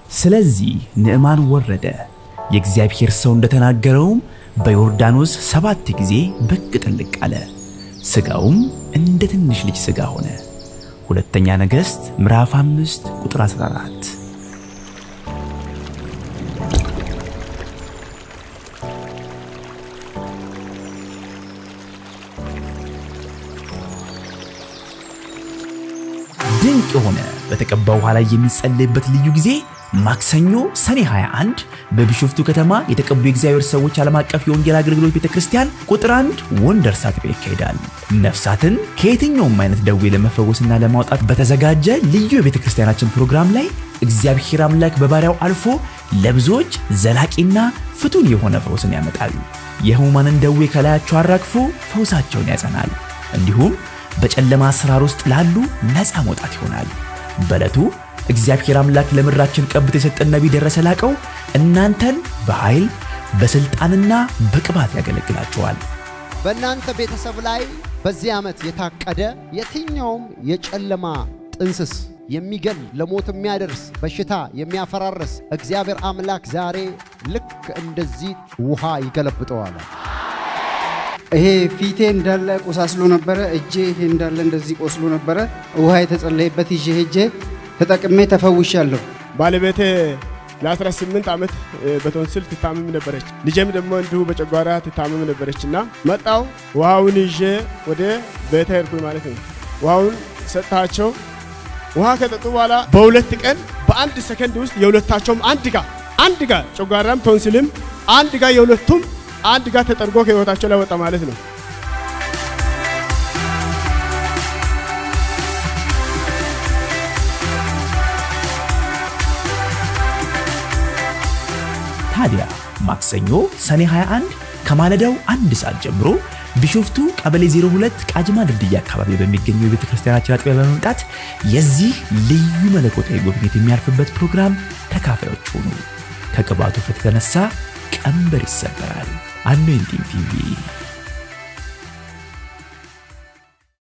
ስለዚህ ንዕማን ወረደ፣ የእግዚአብሔር ሰው እንደተናገረውም በዮርዳኖስ ሰባት ጊዜ ብቅ ጥልቅ አለ፣ ሥጋውም እንደ ትንሽ ልጅ ሥጋ ሆነ። ሁለተኛ ነገሥት ምዕራፍ 5 ቁጥር 14። ድንቅ የሆነ በተቀባ ውሃ ላይ የሚጸለይበት ልዩ ጊዜ ማክሰኞ ሰኔ 21 በቢሾፍቱ ከተማ የተቀቡ የእግዚአብሔር ሰዎች ዓለም አቀፍ የወንጌል አገልግሎት ቤተ ክርስቲያን ቁጥር አንድ ወንደርስ አጥቢያ ይካሄዳል። ነፍሳትን ከየትኛውም አይነት ደዌ ለመፈወስና ለማውጣት በተዘጋጀ ልዩ የቤተ ክርስቲያናችን ፕሮግራም ላይ እግዚአብሔር አምላክ በባሪያው አልፎ ለብዙዎች ዘላቂና ፍቱን የሆነ ፈውስን ያመጣል። የሕሙማንን ደዌ ከላያቸው አራግፎ ፈውሳቸውን ያጸናል። እንዲሁም በጨለማ አሰራር ውስጥ ላሉ ነፃ መውጣት ይሆናል። በዕለቱ እግዚአብሔር አምላክ ለምድራችን ቀብቶ የሰጠን ነቢይ ደረሰ ላቀው እናንተን በኃይል በሥልጣንና በቅባት ያገለግላቸዋል። በእናንተ ቤተሰብ ላይ በዚህ ዓመት የታቀደ የትኛውም የጨለማ ጥንስስ የሚገል ለሞት የሚያደርስ በሽታ የሚያፈራርስ እግዚአብሔር አምላክ ዛሬ ልክ እንደዚህ ውሃ ይገለብጠዋል። ይሄ ፊቴ እንዳለ ቆሳስሎ ነበረ። እጄ ይሄ እንዳለ እንደዚህ ቆስሎ ነበረ። ውሃ የተጸለየበት ይዤ ሄጄ ተጠቅሜ ተፈውሻለሁ። ባለቤቴ ለ18 ዓመት በቶንስል ትታመም ነበረች። ልጄም ደግሞ እንዲሁ በጨጓራ ትታመም ነበረች እና መጣው ውሃውን ይዤ ወደ ቤተ ሄድኩኝ ማለት ነው። ውሃውን ሰጥታቸው ውሃ ከጠጡ በኋላ በሁለት ቀን በአንድ ሰከንድ ውስጥ የሁለታቸውም አንድ ጋር አንድ ጋር ጨጓራም ቶንስልም አንድ ጋር የሁለቱም አንድ ጋር ተጠርጎ ከህይወታቸው ላይ ወጣ ማለት ነው። ታዲያ ማክሰኞ ሰኔ 21 ከማለዳው አንድ ሰዓት ጀምሮ ቢሾፍቱ ቀበሌ 02 ቃጅማ ድልድይ አካባቢ በሚገኘው የቤተ ክርስቲያናችን አጥቢያ በመምጣት የዚህ ልዩ መለኮታዊ ጉብኝት የሚያርፍበት ፕሮግራም ተካፋዮች ሆኑ። ከቅባቱ ፍት የተነሳ ቀንበር ይሰበራል። አኖይንቲንግ ቲቪ